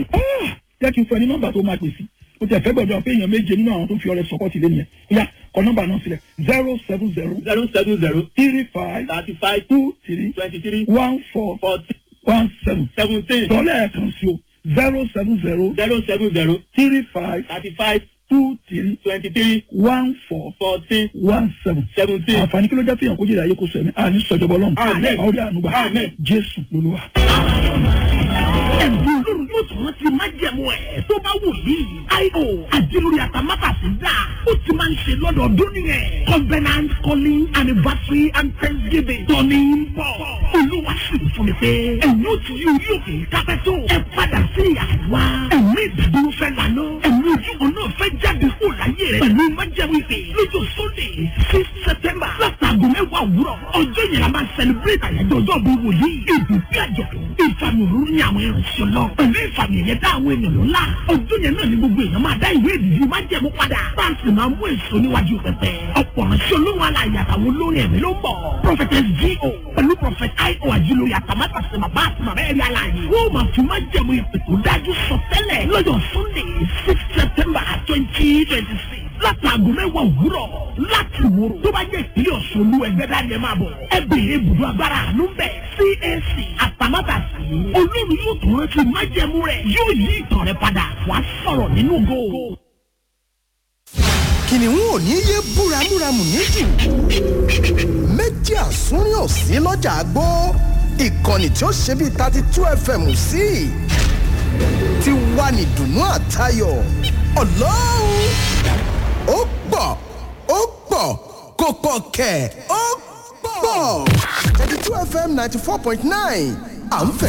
jẹ́ kí n fẹ́ ní nọ́mbà tó máa pèsè o tẹ fẹ́ gbọ́dọ̀ pé èèyàn méje nínú àwọn tó fi ọrẹ sọpọ́tì lé nìyẹn ó yá kọ nọ́mbà náà sílẹ̀ zero seven zero zero seven zero three five thirty five two three twenty three one four forty one seven seventeen tọ́lẹ̀ ẹ̀kan sí o zero seven zero zero seven zero three five thirty five two three twenty three one four fourteen one seven. seventeen. àǹfààní kí ló jẹ́ fihàn kó jẹ́ ìyá kó sọ ẹ̀mí àní sọ̀jọ̀bọ̀ lọ́nù. Àmín. àwọn ọdẹ ànúgbà Àmín. jésù lolúwa. ẹ̀bùn olórí yóò tún rántí májẹ̀mú ẹ̀ tó bá wù yìí. io àdìlórí àtàmátàsí dà ó ti máa ń ṣe lọ́dọọdún nìyẹn. covenant calling anniversary and thanksgiving tọ́ni ń bọ̀. olúwa sì fún mi pé ẹ̀yin ò ti yí orí òkè kápẹ́tò ẹ padà sí àwa. ẹ̀mí ìdádúró fẹ́ lànà. ẹ̀mí ojúbọ náà fẹ́ jáde kó láyé rẹ̀. pẹ̀lú májẹ̀mú ìpè lójó sunday six september látàgò mẹ́wàá òwúrọ̀. ọjọ́ yẹn la máa celebrate àyájọ́ ọjọ́ bí wòlíì. ìdùnkí àjọ̀dún ìfàmì òróró ní àwọn ìrìnsẹ̀ lọ. pẹ̀lú ìfàmì ẹ̀yẹ dá àwọn èèyàn lọ́la. ọjọ́ yẹn náà ni gbogbo èèyàn máa dá ìwé ìdìbò májẹ̀mú padà. báńkì máa mú èso níwájú pẹpẹ. ọ̀pọ̀ ránṣẹ́ olóhùn aláya àtàwọn olórin ẹ̀mí ló ń bọ̀. prophetess G.O. pẹ̀lú prophet I.O. àjílóye àtàmátàsí bàbá àti màmá ẹ̀rí aláàyè. wọ́n máa fi májẹ̀mú ìpè tó dájú sọ tẹ́lẹ̀ lọ́jọ́ sunday six september twenty twenty six látàgò mẹ́wàá òwúrọ̀ láti wòrò tó bá jẹ́ ìpínlẹ̀ ọ̀ṣun olú ẹgbẹ́ dání ẹ máa bọ̀ ẹ bèrè ibùdó agbára àánú bẹ̀ cac àtàmátàsí olórí yóò tún rántí májẹ̀mú rẹ̀ yóò yí ìtàn rẹ̀ padà wàá sọ̀rọ̀ nínú ògo. kìnìún ò ní yé búramúramù níjù méjì àsúnrín ò sí lọ́jà àgbó ìkànnì tí ó ṣe bíi thirty two fm sí ti wà ní dùnú àtayọ̀ ọlọ́run ó pọ̀ ó pọ̀ kò pọ̀ kẹ̀ ó pọ̀ thirty two fm ninety four point nine à ń fẹ́.